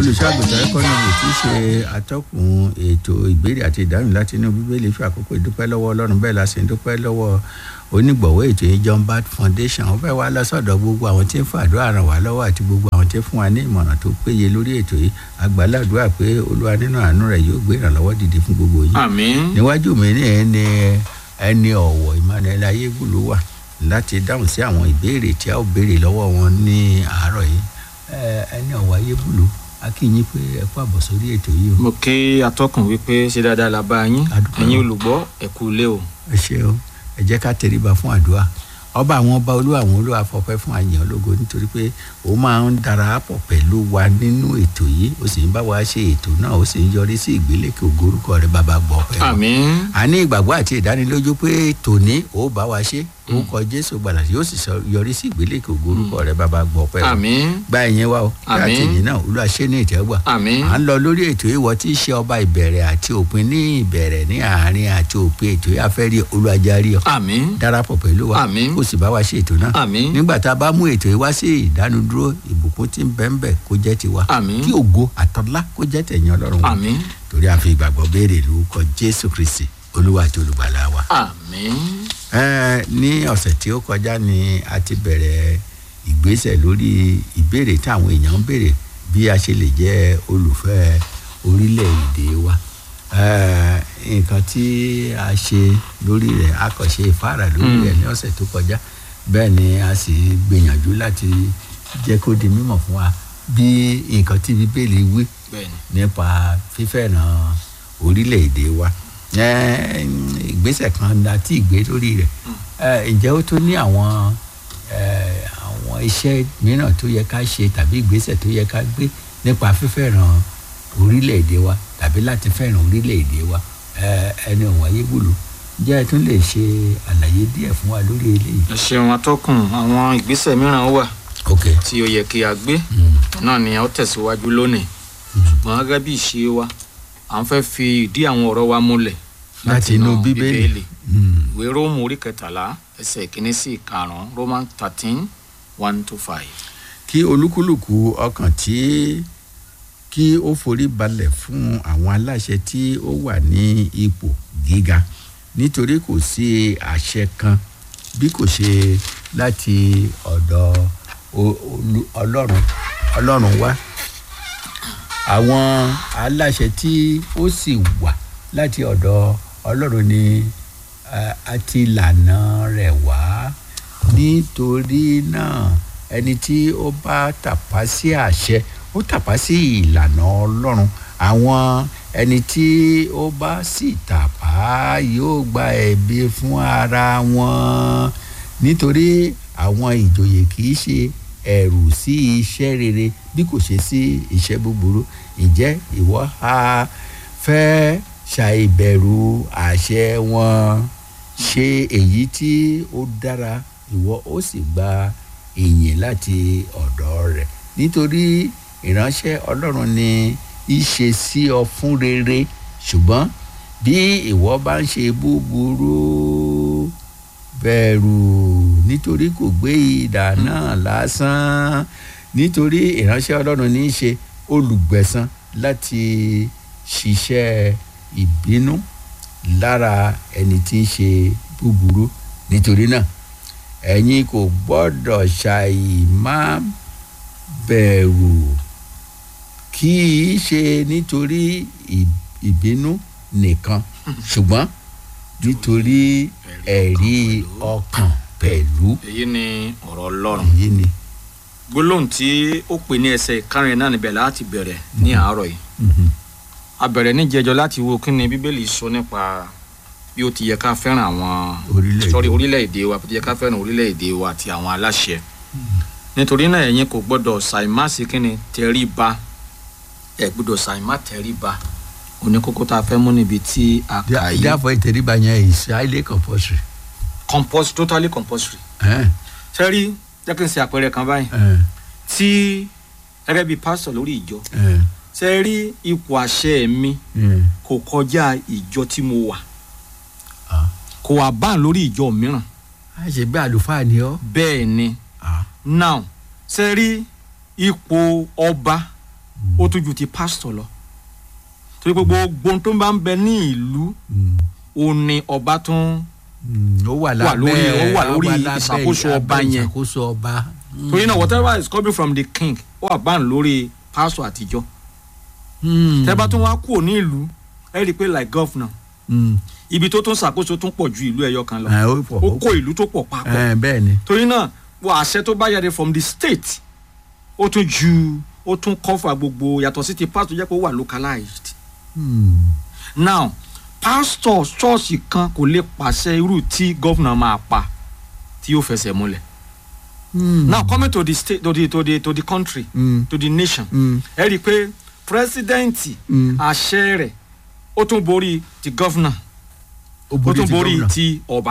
olùṣàgùtàn ẹkọnọmì tí í ṣe atọ́kùn ètò ìbéèrè àti ìdáhùn láti inú bíbélì fi àkókò ìdúpẹ́ lọ́wọ́ ọlọ́run bẹ́ẹ̀ la sì ń dúpẹ́ lọ́wọ́ onígbọ̀wọ́ ètò yìí john bat foundation ó fẹ́ wá lọ́sọ̀dọ̀ gbogbo àwọn tí ń fàdúrà ràn wá lọ́wọ́ àti gbogbo àwọn tí ń fún wa ní ìmọ̀ràn tó péye lórí ètò yìí àgbàládùá pé olúwa nínú àánú rẹ̀ yóò gbé ìrànlọ́wọ́ dìde fún gbogbo yín àmín níwájú mi ní ẹni ẹni ọ̀wọ̀ emmanuel ayégbùlú wà láti dáhùn sí àwọn ìbéèrè tí a ó béèrè lọ́wọ́ wọn ní àárọ̀ yìí Ẹ, ẹni ọ̀wọ̀ ayégbùlú a kí yín pé ẹ kú àbọ̀ sórí ètò yìí o mo kí atọ́kùn wípé ṣe dáadáa la bá yín A dúpẹ́ ẹ̀yin o. olùgbọ́ ẹ kú ilé o ẹ ṣe o ẹ jẹ́ ká tẹríba fún àdúrà ọba àwọn ọba olúwa àwọn olúwa fọpẹ́ fún àyàn ológo nítorí pé ó máa ń darapọ̀ pẹ̀lú wa nínú ètò yìí ó sì ń bá wa ṣe ètò náà ó sì ń yọrí sí ìgbélékè ògorúkọ rẹ bàbá gbọ́ pẹ́ wa. àmín a ní ìgbàgbọ́ àti ìdánilójú pé tòní ó bá wa ṣe ó kọ jésù gbàlà yóò sì sọ- yọrí sí ìgbélékè ògorúkọ rẹ bàbá gbọ́ pẹ́ wa. àmín gba ẹ̀yẹn wa o kí Àmín. àtìyìn náà olúwa ṣe ní ìtẹ́wọ́gbà àmín à ń lọ lórí ètò ìwọ tí í ṣe ọba ìbẹ̀rẹ̀ àti òpin ní ìbẹ̀rẹ̀ ní àárín àti òpin ètò yìí afẹ́rí olùwàjárí ọ àmín darapọ̀ pẹ̀lú wa Àmín. kó sì bá wa ṣe ètò náà àmín nígbà tá a bá mú ètò yìí wá sí ìdánudúró ìbùkún tí ń bẹ ń bẹ kó jẹ́ tiwa Àmín. kí ògo àtọ́lá kó jẹ́ tẹ̀yìn ọlọ́run wa àmín torí a fi ìgbàgbọ́ béèrè lórúkọ jésù kristi olúwa àti olùgbàlà wa. àmín Ẹ, ní ọ̀sẹ̀ tí ó kọjá ni a ti bẹ̀rẹ̀ ìgbésẹ̀ lórí ìbéèrè táwọn èèyàn ń béèrè bí a ṣe lè jẹ́ olùfẹ́ orílẹ̀-èdè wa Ẹ, nǹkan tí a ṣe lórí rẹ̀ a kàn ṣe ìfáàrà lórí rẹ̀ ní ọ̀sẹ̀ tó kọjá bẹ́ẹ̀ ni a sì gbìyànjú láti jẹ́ kó di mímọ̀ fún wa bí nǹkan tí bíbélì wí bẹ́ẹ̀ni nípa fífẹ́ràn orílẹ̀-èdè wa Ẹ, ìgbésẹ̀ kan láti ìgbé lórí rẹ̀ Ẹ, ǹjẹ́ ó tó ní àwọn ẹ, àwọn iṣẹ́ mìíràn tó yẹ ká ṣe tàbí ìgbésẹ̀ tó yẹ ká gbé nípa fífẹ́ràn orílẹ̀-èdè wa tàbí láti fẹ́ràn orílẹ̀-èdè wa Ẹ, ẹni ọ̀wọ́n ayégbòló ǹjẹ́ ẹ tún lè ṣe àlàyé díẹ̀ fún wa lórí eléyìí. ẹ ṣeun atọ́kùn àwọn ìgbésẹ̀ mìíràn wà ok tí ó yẹ kí a gbé Mm. náà ni a ó tẹ̀síwájú lónìí ṣùgbọ́n gẹ́gẹ́ bí ìṣe wa à ń fẹ́ fi ìdí àwọn ọ̀rọ̀ wa múlẹ̀ láti inú bíbélì. Mm. ìwé róòmù orí kẹtàlá ẹsẹ̀ ìkíní sí ìkarùn-ún roman thirteen one to five. kí olúkúlùkù ọkàn tí kí ó forí balẹ̀ fún àwọn aláṣẹ tí ó wà ní ipò gíga nítorí kò sí àṣẹ kan bí kò ṣe láti ọ̀dọ̀ o- olú- ọlọ́run ọlọ́run wá àwọn aláṣẹ tí ó sì wà láti ọ̀dọ̀ ọlọ́run ni eh, àti ìlànà rẹ̀ wá nítorí náà ẹni tí ó bá tàpá sí àṣẹ ó tàpá sí ìlànà ọlọ́run àwọn ẹni tí ó bá sì tàpá yóò gba ẹ̀bi fún ara wọn nítorí àwọn ìjòyè kì í ṣe ẹ̀rù sí iṣẹ́ rere bí kò ṣe sí iṣẹ́ búburú ǹjẹ́ ìwọ ha fẹ́ ṣàìbẹ̀rù àṣẹ wọn ṣe èyí tí ó dára ìwọ ó sì gba ìyìn láti ọ̀dọ̀ rẹ̀ nítorí ìránṣẹ́ ọlọ́run ni í ṣe sí ọ fún rere ṣùgbọ́n bí ìwọ bá ń ṣe búburú bẹ̀rù nítorí kò gbé idà náà lásán nítorí ìránṣẹ́ ọlọ́run ní í ṣe olùgbẹ̀san láti ṣiṣẹ́ ìbínú lára ẹni tí ń ṣe búburú nítorí náà ẹ̀yin kò gbọ́dọ̀ ṣàì má bẹ̀rù kì í ṣe nítorí ì- ìbínú nìkan ṣùgbọ́n nítorí ẹ̀rí ọkàn pẹ̀lú èyí ni ọ̀rọ̀ ọlọ́run èyí ni. gbólóhùn tí ó pè ní ẹsẹ̀ ìkarùn náà níbẹ̀ láti bẹ̀rẹ̀ ní àárọ̀ yìí Mhm. a bẹ̀rẹ̀ níjẹjọ láti wo kí ni bíbélì sọ nípa bí ó ti yẹ ká fẹ́ràn àwọn Orílẹ̀-èdè. sorry orílẹ̀-èdè wa bí ó ti yẹ ká fẹ́ràn orílẹ̀-èdè wa àti àwọn aláṣẹ nítorí náà ẹ̀yin kò gbọ́dọ̀ ṣàìmásí kí ni tẹríba ẹ̀ gbọ́dọ̀ ṣàìmá tẹríba oníkókó tá a fẹ́ mú níbi tí a kà yìí therefore ìtẹríba yẹn is highly compulsory. compulsory totally compulsory Eh, sẹ́rí jẹ́ kí n ṣe àpẹẹrẹ kan báyìí eh, tí gẹ́gẹ́ bíi pásítọ̀ lórí ìjọ eh, sẹ́rí ipò àṣẹ mi eh. kò kọjá ìjọ tí mo wà Ah. kò wà báà lórí ìjọ mìíràn a ṣe bí àlùfáà ni ọ. bẹ́ẹ̀ ni Ah. now ṣe rí ipò ọba ó tún ju ti pásítọ̀ lọ torí pé gbogbo ohun tó bá ń bẹ ní ìlú Mm. òun ni ọba tún Mm. ó wà lábẹ́ lórí- ó wà lórí lábẹ́ ìṣàkóso ọba abẹ́ yẹn. ìṣàkóso ọba. Mm. torí náà whatever is coming from the king ó wà báyìí lórí pásítọ̀ àtijọ́ Mm. tẹ́ bá tún wá kúrò ní ìlú ẹ rí i pé like governor Mm. ibi tó tún ṣàkóso tún pọ̀ ju ìlú ẹyọ kan lọ ẹ ó pọ̀ ó kó ìlú tó pọ̀ papọ̀ ẹ bẹ́ẹ̀ ni. torí náà wọ àṣẹ tó bá jáde from the state ó tún ju ó tún cover gbogbo yàtọ̀ sí ti pastor jẹ́ pé ó wà localized Mm. now pastor ṣọ́ọ̀ṣì kan kò lè pàṣẹ irú tí governor máa pa tí yóò fẹsẹ̀ múlẹ̀ Mm. now coming to the state to the to the to the country Mm. to the nation Mm. ẹ rí i pé president Mm. àṣẹ rẹ̀ ó tún borí ti governor ó ó borí tún ti borí gómìnà. ti ọba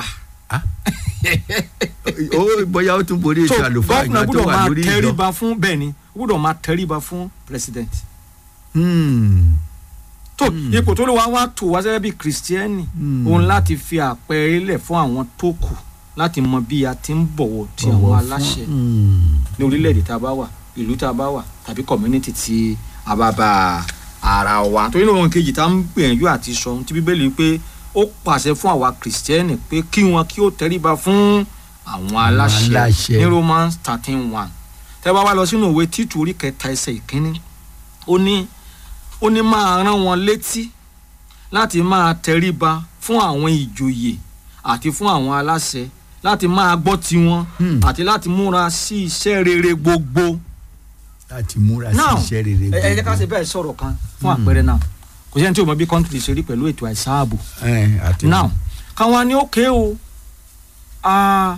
ó bóyá ó tún borí so ètò àlùfáà governor ìgbà tó gbọ́dọ̀ wà máa lórí ìjọ. tẹríba fún bẹ́ẹ̀ ni ó gbọ́dọ̀ máa tẹríba fún president Mm. tó Hmm. ipò tó lè wá wá tò wá sẹ́yẹ́ bí kìrìsìtẹ́nì Hmm. òun láti fi àpẹẹrẹ lẹ̀ fún àwọn tó kù láti mọ bí a ti ń bọ̀wọ̀ ti àwọn Bọ̀wọ̀ fún- aláṣẹ Mm. ní orílẹ̀-èdè tá a bá wà ìlú tá a bá wà tàbí community tí a bá bá ara wa torí náà ohun kejì tá a ń gbìyànjú àti sọ ohun tí bíbélì pé ó pàṣẹ fún àwa kìrìsìtẹ́nì pé kí wọn kí ó tẹríba fún àwọn aláṣẹ aláṣẹ. ní Romans thirteen one tẹ́ bá wá lọ sínú ìwé títù orí kẹta ẹsẹ̀ ìkíní ó ní ó ní máa rán wọn létí láti máa tẹríba fún àwọn ìjòyè àti fún àwọn aláṣẹ láti máa gbọ́ tiwọn Hmm. àti láti múra sí iṣẹ́ rere gbogbo. láti múra sí now iṣẹ́ rere ẹ ẹ jẹ́ ká ṣe bẹ́ẹ̀ sọ̀rọ̀ kan fún àpẹẹrẹ náà kò sẹ́ni tí o mọ bí kọ́ńtìrì ṣe rí pẹ̀lú ètò àìsàn ààbò ẹ àti now káwọn ní òkè o ah,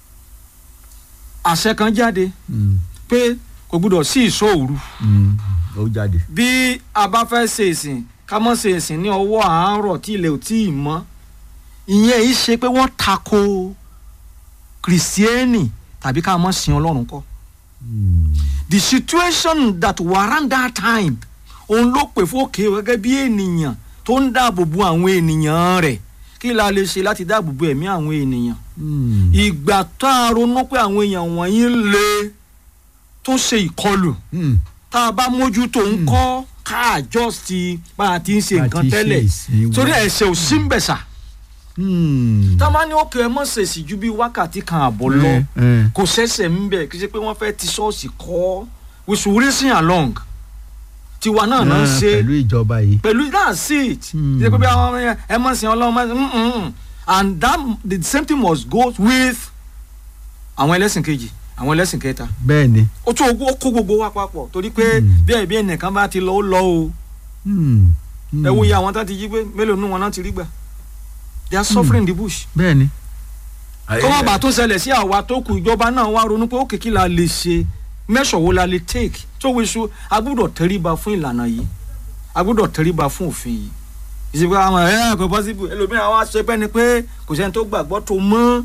àṣẹ kan jáde Mm. pé kò gbúdọ̀ sí ìṣòòru Mm. ó jáde. bí a bá fẹ́ ṣe ìsìn ká mọ́ ṣe ìsìn ní ọwọ́ àárọ̀ tí ilẹ̀ ò tí ì mọ́ ìyẹn yìí ṣe pé wọ́n tako kìrìsìtẹ́nì tàbí ká mọ́ sin ọlọ́run kọ́ Mm. the situation that warrant that time òun ló pè fókè gẹ́gẹ́ bí ènìyàn tó ń dáàbò bo àwọn ènìyàn rẹ̀ kí la lè ṣe láti dáàbò bo ẹ̀mí àwọn ènìyàn Mm. ìgbà tá a ronú pé àwọn èèyàn wọ̀nyí lè tó ṣe ìkọlù Mm. tá a bá mójútó ń kọ́ ká adjust bá a ti ń ṣe Bá a nǹkan ti ṣe tẹ́lẹ̀ ìsìn wa. torí ẹ̀ṣẹ̀ ò sí ń bẹ̀ sà Mm. tá a máa ní òkè ẹ mọ̀ ṣèṣì ju bí wákàtí kan àbọ̀ lọ ẹ, ẹ. kò ṣẹ̀ṣẹ̀ ń bẹ̀ kì í ṣe pé wọ́n fẹ́ ti ṣọ́ọ̀ṣì kọ́ we should reason along tiwa náà náà ń Ẹ, ṣe pẹ̀lú ìjọba yìí. pẹ̀lú that's it Hmm. ṣe pé bí àwọn ọmọ yẹn ẹ mọ̀ sí ọlọ́run mọ̀ sí mm-mm. and that the same thing must go with àwọn ẹlẹ́sìn kejì àwọn ẹlẹ́sìn kẹta bẹ́ẹ̀ ni. ó tún ogún ó kó gbogbo wa papọ̀ torí pé Hmm. bí ẹ̀bí ẹnìkan bá ti lọ ó lọ o Mm. Mm. ẹ wo iye àwọn tá ti jí pé mélòó nù wọn náà ti rí gbà they are suffering in the bush. bẹ́ẹ̀ ni. kó má bàa tó ṣẹlẹ̀ sí àwa tó kù ìjọba náà wá ronú pé ó kìkì la lè ṣe mẹ́sọ̀ wo la lè take tó wíṣu a gbọ́dọ̀ tẹríba fún ìlànà yìí a gbọ́dọ̀ tẹríba fún òfin yìí ìsìnkú àwọn ẹ̀ kò possible ẹlòmíràn wá ṣe pẹ́ ni pé kò sẹ́ni tó gbàgbọ́ tó mọ́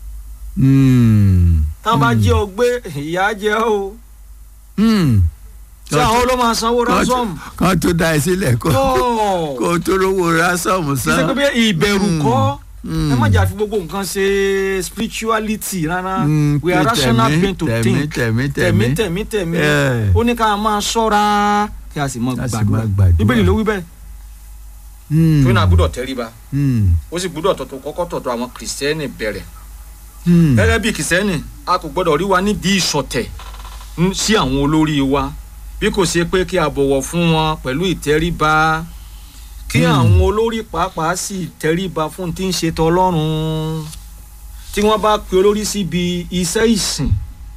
Mm. táwọn bá Mm. jẹ́ ọ gbé ìyá jẹ́ ọ o Mm. ṣé àwọn ló máa sanwó Kan tó- ransom kan tó da ẹ sílẹ̀ kó tó kó tó rówó ransom kì í ṣe san. pé bí ìbẹ̀rù Mm. kọ́ Mm. ẹ má jà fi gbogbo nǹkan ṣe spirituality rárá Mm, we are pé rational tẹ̀mí, being to tẹ̀mí, think tẹ̀mí, tẹ̀mí tẹ̀mí. tẹ̀mí tẹ̀mí Yeah. ó ní ká máa ṣọ́ra kí a sì mọ Ká sì gbàdúrà máa gbàdúrà. bíbélì ló wí bẹ́ẹ̀. Mm. tó náà gbúdọ̀ tẹríba Mm. ó sì gbúdọ̀ tọ̀tọ̀ kọ́kọ́ tọ̀tọ̀ àwọn kìrìsìtẹ́nì bẹ̀rẹ̀ Mm. gẹ́gẹ́ bí kìrìsìtẹ́nì a kò gbọ́dọ̀ rí wa nídìí ìṣọ̀tẹ̀ ń- sí àwọn olórí wa bí kò ṣe pé kí a bọ̀wọ̀ fún wọn pẹ̀lú ìtẹríba kí Hmm. àwọn olórí pàápàá sì tẹríba fún tí ń ṣe tọlọ́run tí wọ́n bá pe olórí síbi iṣẹ́ ìsìn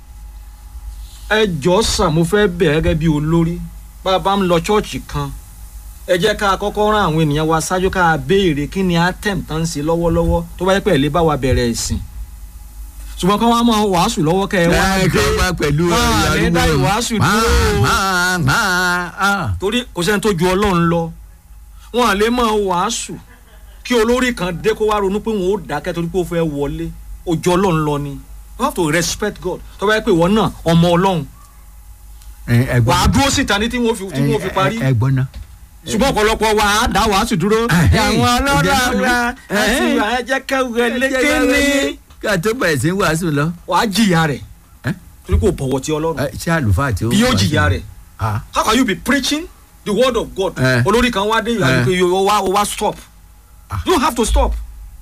ẹ jọ̀ọ́ sà mo fẹ́ bẹ̀ gẹ́gẹ́ bí olórí bá a bá ń lọ ṣọ́ọ̀ṣì kan ẹ jẹ́ ká kọ́kọ́ rán àwọn ènìyàn wa ṣáájú ká béèrè kí ni atem tán ń ṣe lọ́wọ́lọ́wọ́ tó bá yẹ pé ẹ̀ lè bá wa bẹ̀rẹ̀ ìsìn ṣùgbọ́n kí wọ́n máa wàásù lọ́wọ́ kẹ́ ẹ wá ẹ kí dé wọ́n bá pẹ̀lú máa ní dá ìwàásù dúró máa máa ah. torí kò sẹ́ni tó ju ọlọ́run lọ wọn à lè máa wàásù kí olórí kan dé kó wá ronú pé wọn ò dákẹ́ torí pé ó fẹ́ wọlé ojú ọlọ́run lọ ni you have to respect God tó bá yẹ pé ìwọ náà ọmọ ọlọ́run ẹ ẹ gbọ́ wàá dúró síta ní tí wọ́n fi tí wọ́n fi parí ẹ ẹ gbọ́ ná. ṣùgbọ́n ọ̀pọ̀lọpọ̀ wa á dá wàásù dúró Ẹ̀hẹ́n, àwọn ọlọ́run ìjẹ́ àwa àti ẹ̀hẹ́n. ìwà ẹ̀jẹ̀ kẹwẹ́ lékení ká tó bẹ̀rẹ̀ sí í wàásù lọ. wàá jìyà rẹ̀ Ẹ́? torí kò bọ̀wọ̀ ti ọlọ́run Ẹ, ṣé àlùfáà tí ó bí yóò wàásù? jìyà rẹ̀ Ah. how can you be preaching the word of God Eh. olórí kan wá dé Eh. ìyá o wá o wá stop Ah. you don't have to stop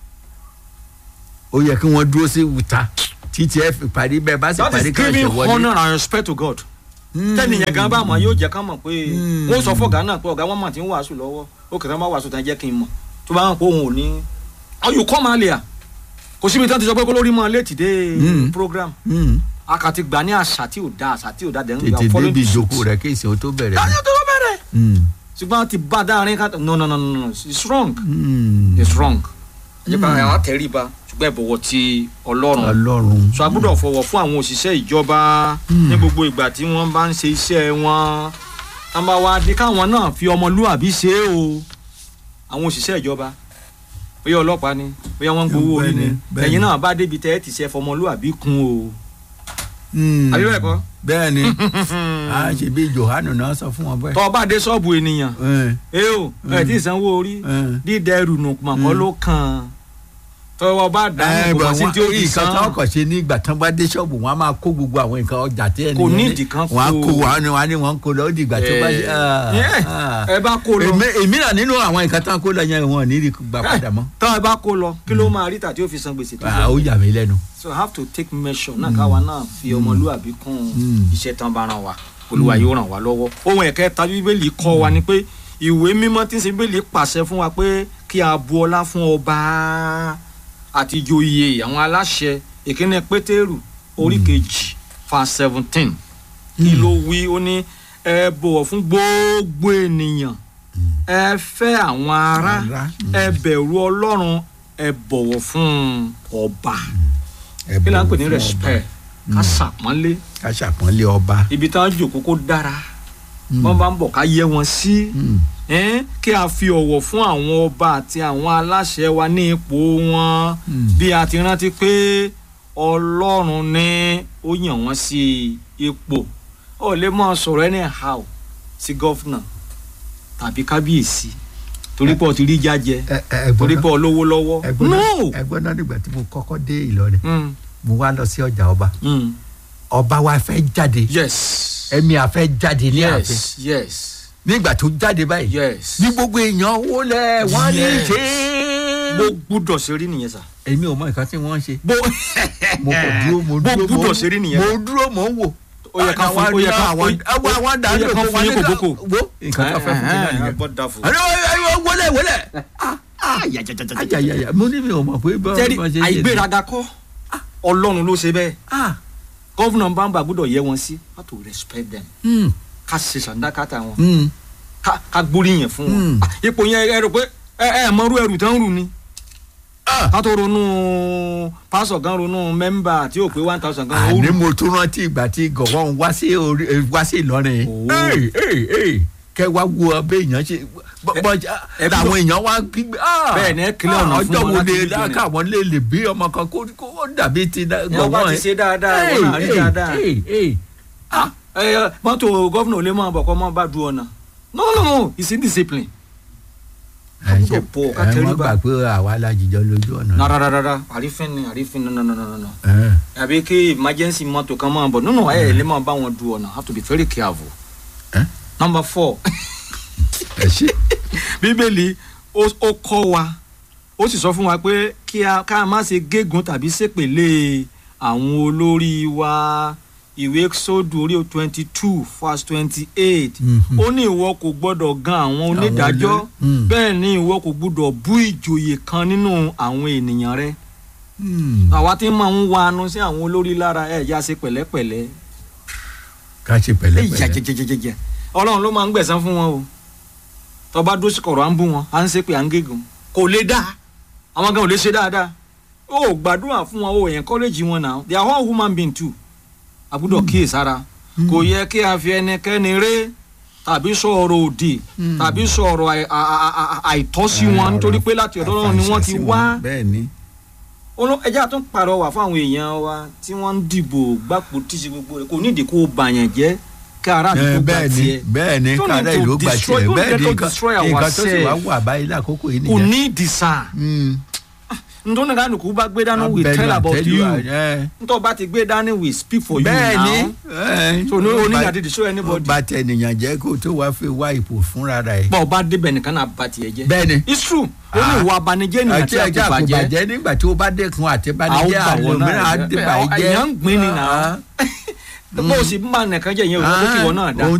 ó yẹ kí wọ́n dúró sí wùtá títí ẹ fi parí bẹ́ẹ̀ bá sì that parí is ká ṣe giving wọlé. honour and respect to God tẹ́nìyàn gan bá mọ̀ yóò jẹ́ ká mọ̀ pé Mm. wọ́n sọ fọ́gà náà pé ọ̀gá wọn mà ti ń wàásù lọ́wọ́ ó kẹ̀kẹ́ máa wàásù tán jẹ́ kí n mọ̀ tó bá wọn pé òun ò ní oh you come earlier kò síbi tí wọ́n ti sọ pé kó lórí mọ́ létí dé Mm. program Mm. akati gbà ní àṣà tí ò da àṣà tí ò da dẹ̀rùn tètè débi ìjókòó rẹ kí ìsìn ó tó bẹ̀rẹ̀. dájọ́ tó bẹ̀rẹ̀ Mm. ṣùgbọ́n ti bá dáárín ká no no no no no it's wrong Mm. it's wrong ẹ jẹ́ ká àwọn àtẹríba ṣùgbọ́n ẹ bọ̀wọ̀ ti ọlọ́run ọlọ́run. so a gbọ́dọ̀ fọwọ́ fún àwọn òṣìṣẹ́ ìjọba ní gbogbo ìgbà tí wọ́n bá ń ṣe iṣẹ́ wọn tá bá wá dé káwọn náà fi ọmọlúwàbí ṣe é o àwọn òṣìṣẹ́ ìjọba bóyá ọlọ́pàá ni bóyá wọ́n ń gbowó orí ni Bẹ́ẹ̀ni, bẹ́ẹ̀ni. ẹ̀yin náà bá débi tẹ́ ẹ ti ṣe fọmọlúwàbí kún o Mm. àbí bẹ́ẹ̀ kọ́ bẹ́ẹ̀ ni a ṣe bí johanu náà sọ fún wọn bẹ́ẹ̀. tọ́ ọ bá dé ṣọ́ọ̀bù ènìyàn Eh, ẹ o ẹ tí ì sanwó orí eh. dídẹ ẹrù nù mọ̀kọ́ ló kàn tọ́wọ́ bá ẹ dànù kò bọ̀ mọ̀ sí wọ́n tí ó fi nǹkan san tí wọ́n kàn ṣe ní ìgbà tán bá dé ṣọ́ọ̀bù wọn á máa kó gbogbo àwọn nǹkan ọjà tí ẹni Kò yẹn ní. nídìí kan wọ́n á kó. kó wọn ni wọ́n á ní wọ́n ń kó lọ ó di ìgbà tó bá ṣe. ah, Eh, ah. ẹ bá kó lọ Èmi- èmi náà nínú àwọn nǹkan tán kó lọ yẹn wọn ò ní rí gbà padà mọ́. tọ́ ẹ bá kó lọ kí ló máa rí tà tí ó fi san gbèsè tó Ah, ó jẹ yà mí lẹ́nu. so I have to take measure náà káwa náà fi ọmọlúwàbí kún Mm. iṣẹ́ tán bá ràn wá olúwa yóò ràn wá lọ́wọ́ ohun ẹ̀kẹta bíbélì kọ́ wa ni pé ìwé mímọ́ tí ń ṣe bíbélì pàṣẹ fún wa pé kí a bu ọlá fún ọba àti ìjòyè àwọn aláṣẹ ìkíní pétérù orí kejì verse seventeen kí ló wí ó ní ẹ bọ̀wọ̀ fún gbogbo ènìyàn ẹ fẹ́ àwọn ará Ará. ẹ bẹ̀rù ọlọ́run ẹ bọ̀wọ̀ fún ọba Ẹ kí la ń pè ní bọ̀wọ̀ fún respect ká ṣàpọ́nlé ọba. ká ṣàpọ́nlé ọba. ibi tí wọ́n jòkó kó dára Mm. wọ́n bá ń bọ̀ ká yẹ wọn sí Mm. ẹ́n, kí a fi ọ̀wọ̀ fún àwọn ọba àti àwọn aláṣẹ wa ní ipò wọn Mm. bí a ti rántí pé ọlọ́run ní ó yàn wọ́n sí ipò ó lè máa sọ̀rọ̀ anyhow sí gọ́fúnà tàbí kábíyèsí torí pé ó ti rí jájẹ Ẹ- ẹ- torí ẹ̀gbọ́n pé ó lówó lọ́wọ́ ẹ̀gbọ́n no. náà ẹ̀gbọ́n náà nígbà tí mo kọ́kọ́ dé Ìlọrin Mm, mo wá lọ sí ọjà ọba mm. ọba wa fẹ́ jáde yes ẹ̀mí àfẹ́ jáde ní ààfin yes yes nígbà tó jáde báyìí yes ní gbogbo èèyàn wọlé wọn ní Yes. ṣe bó gbúdọ̀ ṣe rí nìyẹn sà. èmi ò mọ nǹkan tí wọ́n ń ṣe bó mo kò dúró mo bó dúró mo gbúdọ̀ ṣe rí nìyẹn. mo dúró mo ń wò ó yẹ ká fún ó yẹ ká àwọn àwọn àwọn ó dàrú yẹ ká fún yín kòbókò. wo nǹkan tó fẹ́ fún mi náà nìyẹn. gbọ́ da fún. àná wọlé wọlé ayayaya mo ní mi ò mọ̀ pé bá tẹ́rí bá ṣe ṣe àìgbéraga kọ́ ọlọ́run ló ṣe bẹ́ẹ̀ ah gọ́vùnà bámbà gbúdọ̀ yẹ wọn sí how to respect them hmm ká ṣe sàndákàtà wọn hmm ká- ká gbóríyìn fún wọn Mm. Ah, ipò yẹn ẹ rò pé ẹ ẹ mọrú ẹrù tán rù ni ah ká tó ronú pásọ̀ gan ronú mẹ́mbà tí ò pé one thousand gan ó àní rù mo tún rántí ìgbà tí gọ̀wọ́n wá sí orí eh, wá sí Ìlọrin Oh. Hey, hey, hey. kẹ wá wo ọbẹ̀ èèyàn ṣe bọ́ ẹ bí àwọn èèyàn wá gbígbé ah, Bẹ́ẹ̀ ni, ẹ kílẹ̀ ọ̀nà ah, fún ọjọ́ wọn wo láti lè rí jọni. káwọn lè lè bí ọmọ kan kó kó ó dàbí ti dá- ẹ ọba gọ̀wọ́n ti ṣe dáadáa Hey, wọn náà rí hey, dáadáa. hey, hey. Ah, ẹ, mọ́tò gọ́vnà ò lè máa bọ̀ kọ́ máa bá du ọ̀nà no no no it's indiscipline. ẹ ṣe Àbúrò pọ̀ ká ẹ tẹríba. wọ́n gbà pé àwa alájijọ́ lójú ọ̀nà. na rárá rárá àrífín ni àrífín no no no no no Eh, àbí kí emergency mọ́tò kan máa bọ̀ no no ẹ lè máa bá wọn du ọ̀nà have to be very careful. Eh? number four ẹ ṣe bíbélì ó ó kọ́ wa ó sì sọ fún wa pé kí a ká má ṣe gégùn tàbí ṣépèlé àwọn olórí wa ìwé sódù orí twenty two verse twenty eight Mhm. ó ní ìwọ kò gbọ́dọ̀ gan àwọn onídàájọ́ olórí- Mm. bẹ́ẹ̀ ni ìwọ kò gbọ́dọ̀ bú ìjòyè kan nínú àwọn ènìyàn rẹ Hmm, àwa tí máa ń wa anu sí àwọn olórí lára ẹ̀ já ṣe pẹ̀lẹ́pẹ̀lẹ́ ká ṣe ẹ̀ pẹ̀lẹ́pẹ̀lẹ́. jẹjẹjẹjẹjẹ ọlọ́run ló máa ń gbẹ̀san fún wọn o tọba dó sí kọ̀rọ̀ à ń bú wọn à ń ṣépè à ń gégùn kò lè dá àwọn gan ò lè ṣe dáadáa ó gbàdúrà fún wọn ó encourage wọn náà they are all human being too àbúdọ̀ kíyè sára kò yẹ kí a fi ẹnikẹ́ni ré tàbí sọ̀rọ̀ òdì Mm. tàbí sọ̀rọ̀ àì- à- à- à- àìtọ́ sí wọn nítorí pé láti ọ̀dọ̀ Ọlọ́run ni wọ́n ti wá bẹ́ẹ̀ ni. Olú- ẹjẹ́ àtún pàrọwà fún àwọn èèyàn wa tí wọ́n ń dìbò gbàpò tíṣe gbogbo rẹ̀ kò nídìí kó o bàyàn jẹ́ kí ara Eh, àdúgbò gbà bẹ́ẹ̀ ni tiẹ̀ bẹ́ẹ̀ ni Don't kára need to ìlú gbà destroy- tiẹ̀ don't bẹ́ẹ̀ need ni to nǹkan destroy nǹkan tó sì wá ourselves. wà báyìí lákòókò yìí kò nìyẹn. ní ìdìsà Hmm, nítorí kánukú bá gbé dání we Abẹnu tell about àtẹ́lù you ẹ. nítorí bá ti gbé dání we speak for you bẹ́ẹ̀ni now so no need àti to show anybody bá tẹnìyàn jẹ́ kó tó wá fi wá ipò fúnra rẹ̀. bọ́ ọ bá débẹ̀ nìkan náà bá tiẹ̀ jẹ́ bẹ́ẹ̀ni it's true ó ní Ah. ìwà abanijẹ́ nìyẹn àti tí a ẹja kò kò bàjẹ́ bàjẹ́ nígbà tí ó bá dẹ́kun àti bàjẹ́ Àwọn gbà wọ́n náà àlòmíràn jẹ́. àdìbàjẹ́. Èèyàn ń gbin ni náà. bó o sì ń bá nìkan jẹ́ ìyẹn ò ní kí wọn náà dá. ohun